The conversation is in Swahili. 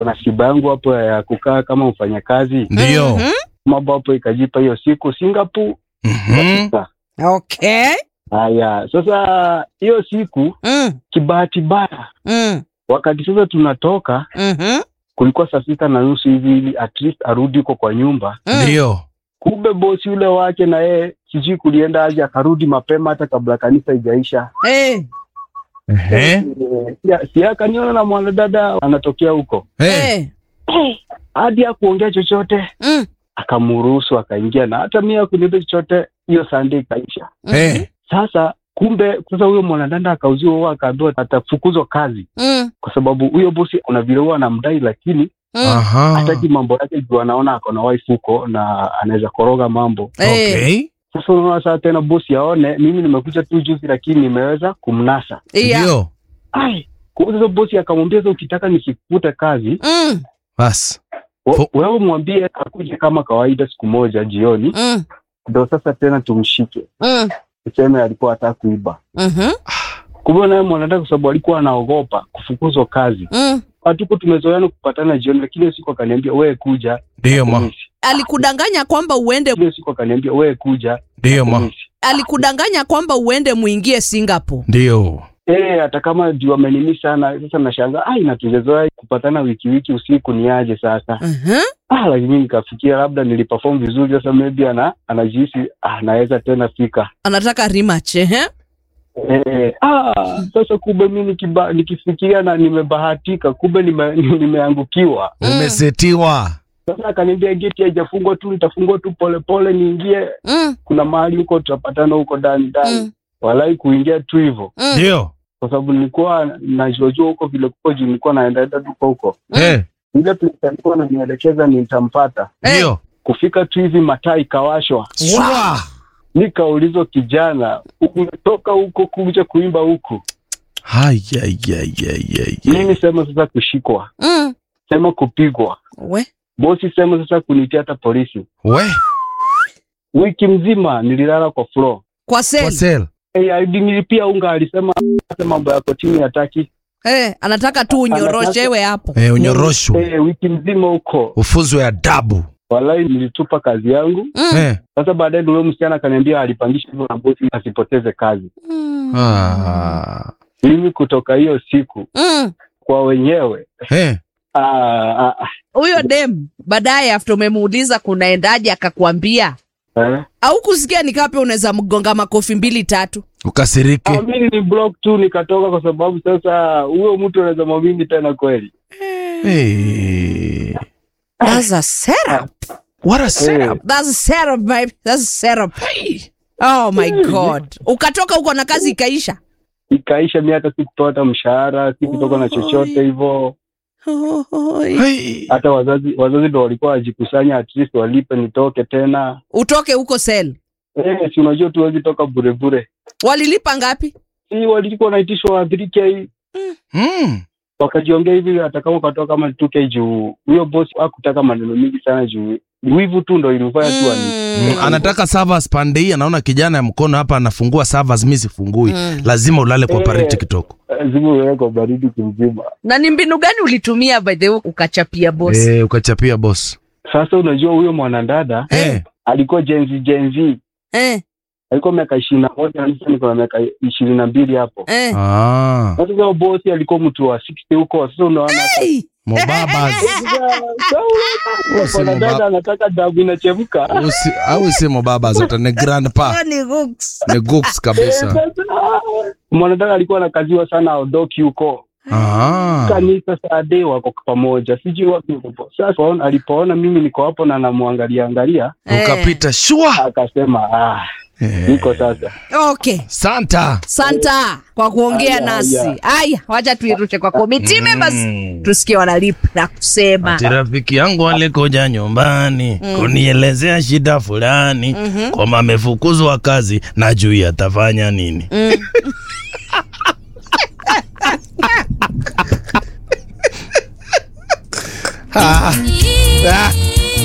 kuna siba yangu hapo ya kukaa kama mfanyakazi Ndio. Mhm. mambo hapo ikajipa hiyo siku Singapore Mhm. Okay. haya sasa hiyo siku Mm. kibahati baya Mm. wakati sasa tunatoka Mhm. kulikuwa saa sita na nusu hivi ili at least arudi huko kwa nyumba Mm. Ndio. kumbe bosi yule wake na yeye sijui kulienda aje akarudi mapema hata kabla kanisa ijaisha Eh. Ehe. si akaniona na mwanadada anatokea huko Eh. Eh. hadi akuongea chochote Mm. akamruhusu akaingia na hata mimi akuniambia chochote hiyo Sunday ikaisha Eh. sasa kumbe sasa huyo mwanadada akauziwa huo akaambiwa atafukuzwa kazi Mm. kwa sababu huyo bosi kuna vile huwa anamdai lakini Mm. Aha. hataki mambo yake juu anaona ako na wife huko na anaweza koroga mambo Eh. Okay. sasa unaona saa tena bosi aone mimi nimekuja tu juzi lakini nimeweza kumnasa Yeah. Ndio. ai kwa sasa bosi akamwambia sasa ukitaka nisikute kazi Mm. Bas. wa- Fo- wewe mwambie akuje kama kawaida siku moja jioni Mm. ndo sasa tena tumshike Mm. tuseme alikuwa hataka kuiba Mhm. kumbe naye mwanadada kwa sababu alikuwa anaogopa kufukuzwa kazi Mm. hatuko tumezoeana kupatana jioni lakini hiyo siku akaniambia wewe kuja Ndio ma. Hamisi. Alikudanganya kwamba uende hiyo siku akaniambia wewe kuja Ndio ma. Hamisi. alikudanganya kwamba uende muingie Singapore. Ndio. Eh, hata kama juu amenimi sana sasa nashangaa ai na tungezoea kupatana wiki wiki usiku ni aje sasa Mhm. ah lakini nikafikia labda niliperform vizuri sasa maybe ana anajihisi ah naweza tena fika Anataka rematch, eh? eh ah sasa kumbe mimi nikiba, nikifikiria na nimebahatika kumbe nime, nimeangukiwa Mm. Umesetiwa. sasa akaniambia geti haijafungwa tu nitafungua tu polepole niingie Mm. kuna mahali huko tutapatana huko ndani ndani Mm. walai kuingia tu hivyo Mm. Ndio. kwa sababu nilikuwa najuajua huko vile kuko juu nilikuwa naendaenda tuko huko Eh. ile place alikuwa ananielekeza nitampata Ndio. kufika tu hivi mataa ikawashwa Shwa. nikaulizwa kijana umetoka huko kuja kuimba huku Hai ai ai ai ai. mimi sema sasa kushikwa Mm. sema kupigwa We. bosi sema sasa kunitia hata polisi We. wiki mzima nililala kwa floor Kwa Kwa sel. sel. hey, alinilipia unga alisema hata mambo ya kotini hataki Eh, anataka tu unyoroshewe hapo. Eh, unyoroshwe. hey, wiki mzima huko Ufunzwe adabu. walai nilitupa kazi yangu Mm. Eh. sasa baadaye ndio huyo msichana akaniambia alipangisha hivyo na bosi asipoteze kazi Mm. Ah. mimi kutoka hiyo siku Mm. kwa wenyewe Eh. ah, ah, ah, Huyo dem baadaye after umemuuliza kunaendaje akakwambia eh. au kusikia nikape unaweza mgonga makofi mbili tatu. Ukasirike. Ah, mimi ni block tu nikatoka kwa sababu sasa huyo mtu anaweza mwamini tena kweli Hey. That's a setup. What a setup. That's a setup, babe. That's a setup. Oh my god. Ukatoka huko na kazi ikaisha. ikaisha mi hata sikupata mshahara sikutoka na chochote hivyo Oi. Hey. hata wazazi wazazi ndo walikuwa wajikusanya at least walipe nitoke tena Utoke huko sel. eh, si unajua tuwezi toka burebure Walilipa ngapi? si walikuwa wanaitishwa 3k Mm. wakajiongea hivi hata kama ukatoka kama 2k juu huyo boss hakutaka maneno mingi sana juu wivu tu ndo ilifanya tu ani Mm, anataka servers pande hii anaona kijana ya mkono hapa anafungua servers mimi sifungui Mm. lazima ulale kwa Eh. pariti kitoko zimewekwa baridi kimzima Na ni mbinu gani ulitumia by the way ukachapia boss? eh, ukachapia boss sasa unajua huyo mwanadada eh. alikuwa jenzi jenzi Eh, alikuwa miaka ishirini na moja na sasa niko na miaka ishirini na mbili hapo eh. ah. sasa huyo bosi alikuwa mtu wa 60 huko sasa unaona Hey. mobabas Usi dada mobaba. anataka damu inachemka Usi, au si mobabas hata ni grandpa Ni hooks. ni gooks kabisa mwanadada alikuwa anakaziwa sana aondoki huko ah. kanisa sade wako pamoja sijui wapi huko sasa waona- alipoona mimi niko hapo na namwangalia angalia Eh. ukapita shua akasema ah, eh. niko sasa Okay. santa Santa kwa kuongea Aya, nasi. aya. Aya, wacha tuirushe kwa committee members. Mm. Tusikie wanalipi na kusema. Ati rafiki yangu alikuja nyumbani Mm. kunielezea shida fulani Mhm. kwamba amefukuzwa kazi na juu atafanya nini Mm. ah. Ah.